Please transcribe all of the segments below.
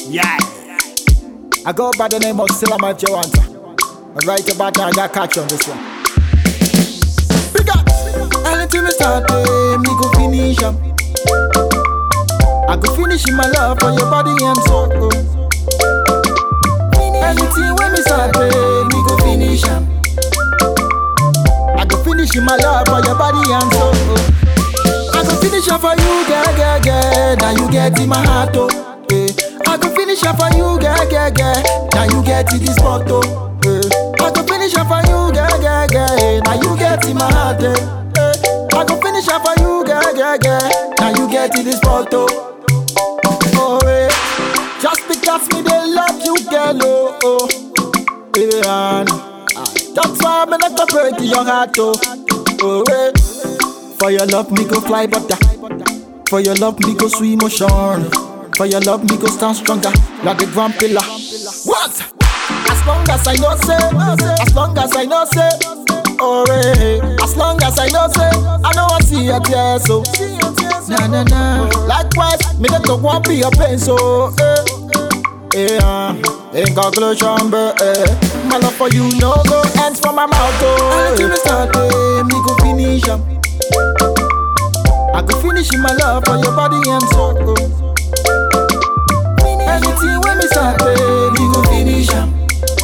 Yeah. I go by the name of Silama Jawanta. Right about now, I got catch on this one. Big up! Anything we start, eh, me go finish 'em. I go finish in my love for your body and soul. Anything when me start, eh, me go finish 'em. I go finish in my love for your body and soul. I go finish up for you, girl, girl, girl. Now you get in my heart, oh. Yeah. I go finish up for you, girl, girl, girl. Now you get in this spot, oh. Yeah. I go finish up for you, girl, girl, girl. Now you get in my heart, eh. Yeah. I go finish up for you, girl, girl, girl. Now you get in this spot, oh. Oh, yeah. Just because me they love you, girl, oh, oh. Yeah. That's why me not go break your heart, oh. Oh, yeah. For your love, me go fly butter. For your love, me go swim ocean. For your love, me go stand stronger like a grand pillar. What? As long as I know say, as long as I know say, oh hey. As long as I know say, I know I see your tears so. Na na na. Likewise, me not go want be your pain so. Eh. Yeah, in conclusion, but eh, my love for you no go ends from my mouth. Oh, until me start, eh, me go finish 'em. I go finish in my love for your body and soul. Anything when me start, baby, go finish 'em.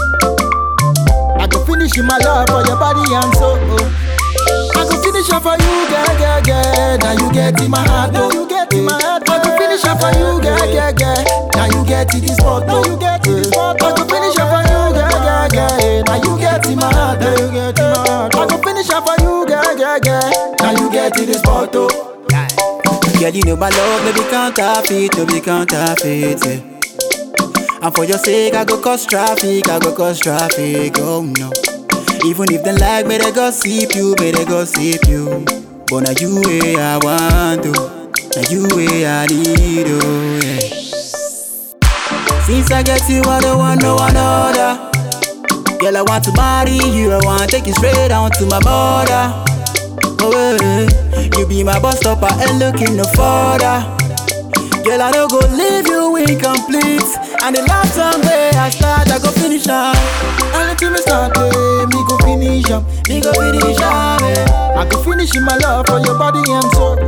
I go finish in my love for your body and soul. I go finish up for you, girl, girl, girl. Now you get in my heart, now you get in my heart. I go finish up for you, girl, girl, girl. Now you get in this spot, now you get in this spot. I go finish up for you, girl, girl, girl. Now you get in my heart, now you get in my heart. I go finish up for you, girl, girl, girl. Now you get in this spot, oh. Girl, you know my love, no be counterfeit, no be counterfeit. Yeah. And for your sake, I go cause traffic, I go cause traffic, oh no. Even if they like me, they gossip you, me they gossip you. But now you way I want to, now you way I need, oh yeah. Since I get you, I don't want no one other. Girl, I want to marry you, I want to take you straight down to my border. Oh, yeah. You be my bus stopper and looking no further. Girl, I don't go leave you incomplete. And the last time where I start, I go finish up. Anything me start, eh, me go finish 'em. Me go finish up, yeah. I go finish in my love for your body and soul.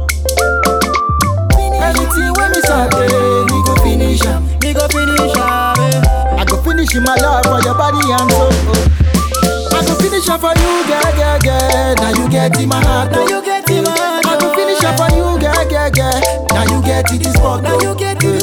Anything when me start, eh, me go finish 'em. Me go finish up, yeah. I go finish in my love for your body and soul. I go finish up for you, girl, girl, girl. Now you get in my heart, Now oh. you get in my heart, I go oh. finish up for you, girl, girl, girl. Now you get in this spot, Now oh. you get in